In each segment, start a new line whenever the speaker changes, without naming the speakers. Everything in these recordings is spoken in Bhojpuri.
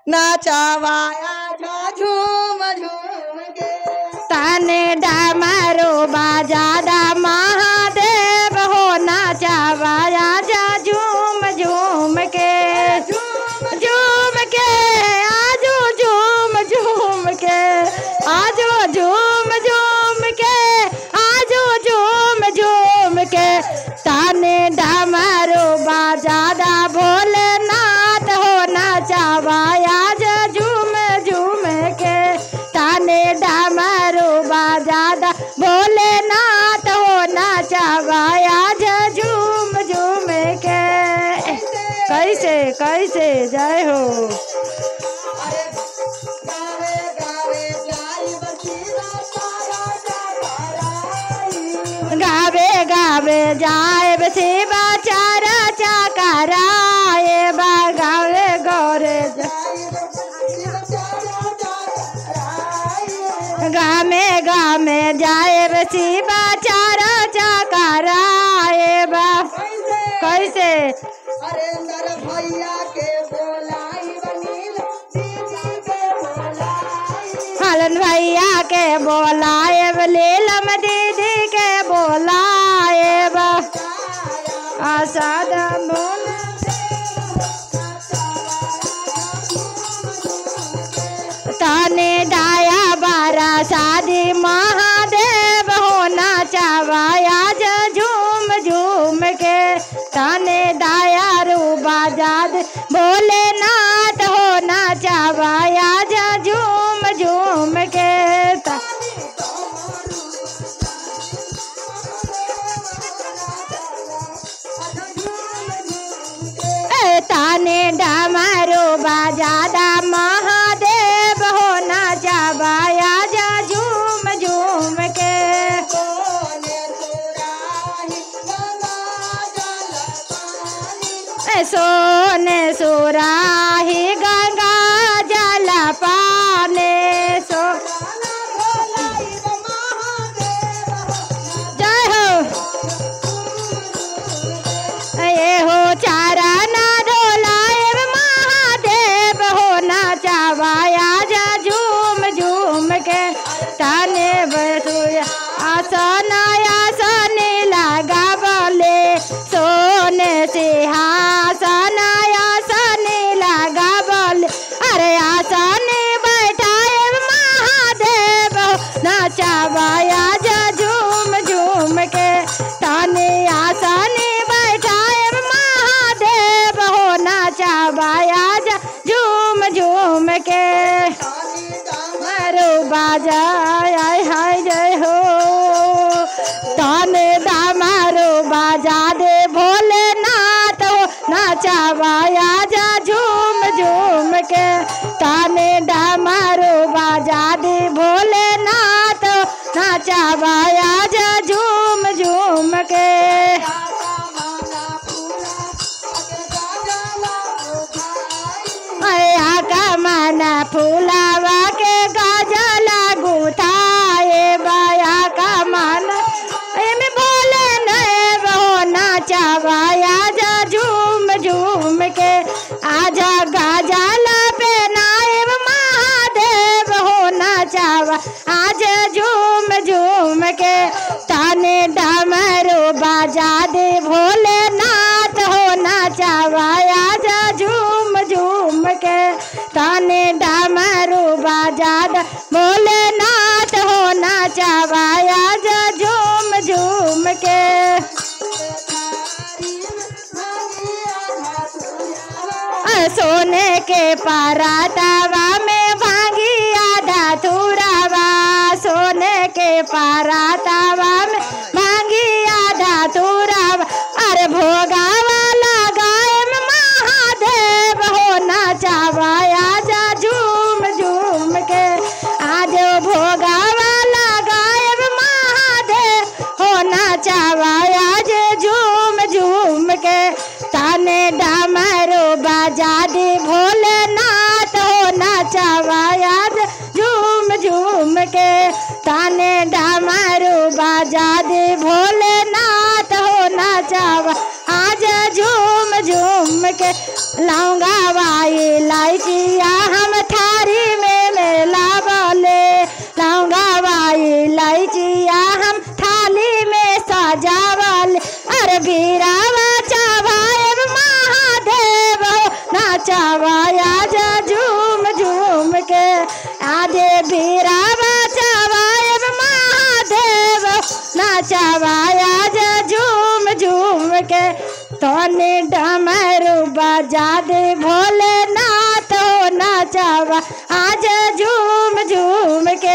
नाचावाया जा झूम झूम के
ताने डामारो बाजादा महादेव हो नाचावाया जा झूम झूम के झूम के आजो झूम झूम के आजो झूम झूम के आजो झूम झूम के ताने डामारो बाजादा भोलेनाथ हो नाचावाया जा झूम झूम के ताने डामारो बाजादा भोलेनाथ हो नाचावाया जा झूम झूम के कैसे कैसे जय हो
अरे गावे गावे जाई बसीरा सारा जागराई
गावे गावे जाए शिवा चारा चाकराए बा गावे गौरे जा- गामे गामे जाए शिवा चारा चाकराए बा कैसे
अरे नर भैया के बोलाई बनील दीदी के बोलाई
हलन भैया के बोलाए लीलम दीदी के बोलाए बा आसाद मोन ताने डाया बारा शादी महादेव होना चावाया जा झूम झूम के ताने डाया रूबा जाद भोलेनाथ होना चावाया जा झूम झूम के ता- ए ताने डामारो बाजादा महादेव होना चावाया जा झूम झूम के ए सोने सुराही गंगा जल पाने सो जय हो ये हो चारा ना डोलाए महादेव हो ना चावाया जा झूम झूम के ताने बसुया आसन आसन लगा बोले सोने सिंहासन आसन लगा बोले अरे आसन बैठाए महादेव हो ना चावाया जा झूम झूम के ताने आसन बैठाए महादेव हो ना चावाया जा झूम झूम के मारो बाजा आय हाय जय हो ताने दामारो बाजा दे भोलेनाथ हो नाचावाया जा झूम झूम के ताने डामारो बाजा दे भोलेनाथ हो नाचावाया जा झूम झूम के अया का माना फूलावा के गजला गुथाए बाया का माना एमे बोले नए वो नाचावाया जा झूम झूम के आजा गाजला पे नाएब महादेव हो नाचावा आज झूम झूम के ताने डमरू बाजा दे भोलेनाथ हो नाचावाया जा झूम झूम के ताने डमरू बाजा दे भोलेनाथ हो नाचावाया जा झूम झूम के अ, सोने के परातावा में भांगी आधा थुरावा सोने के परातावा में भांगी आधा थुरावा अरे भोगावा लगाए महादेव हो नाचावाया जा झूम झूम के आज भोगावा लगाए महादेव हो नाचावाया जे झूम झूम के ताने डामरो बाजा दे भोलेनाथ हो नाचावाया जे झूम झूम के ताने डामरो बाजा दे भोलेनाथ हो नाचावा आज झूम झूम के लौंगा वाई इलायची यहाँ नाचावा आज झूम झूम के आजे बीरा बचावा अब महादेव नाचावा आज झूम झूम के तोने डमरू बजा दे भोलेनाथ हो नाचावा आज झूम झूम के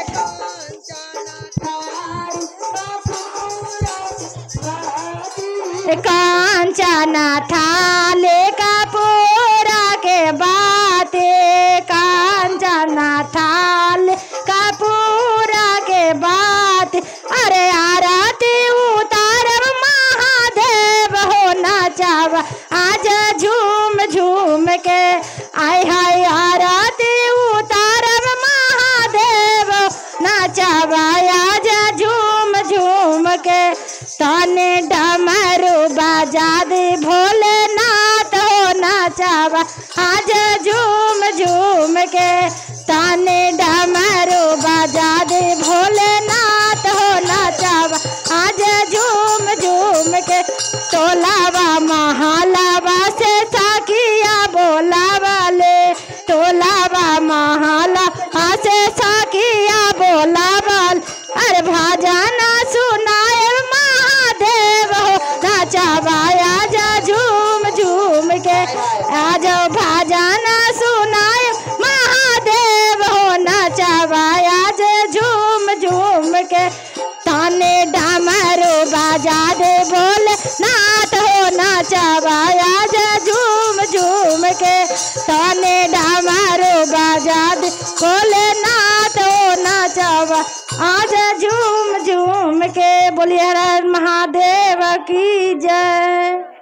कांचना थाले कपूरा के बाते कांचना थाल कपूरा के बात अरे आरती उतारब महादेव हो नाचाव आज झूम झूम के आय हाय आरती उतारब महादेव नाचाव आज झूम झूम के तने डमरू बजा दे भोलेनाथ हो नाचावा आज झूम झूम के तने डमरू बजा दे भोलेनाथ हो नाचावा आज झूम झूम के टोलावा महालावा से साकिया बोलावा ले टोलावा महाला से साकिया बोलावा अरे भाजाना सुनाए महादेव हो नाचावा आजा झूम झूम के आजो भाजाना सुनाए महादेव हो नाचावा आज झूम झूम के ताने डामरो बाजा दे बोले नाथ हो नाचावा आज झूम झूम के ताने डामरो बाजा दे बोले नाथ हो नाचावा आज झूम झूम के बोलिए हर हर महादेव की जय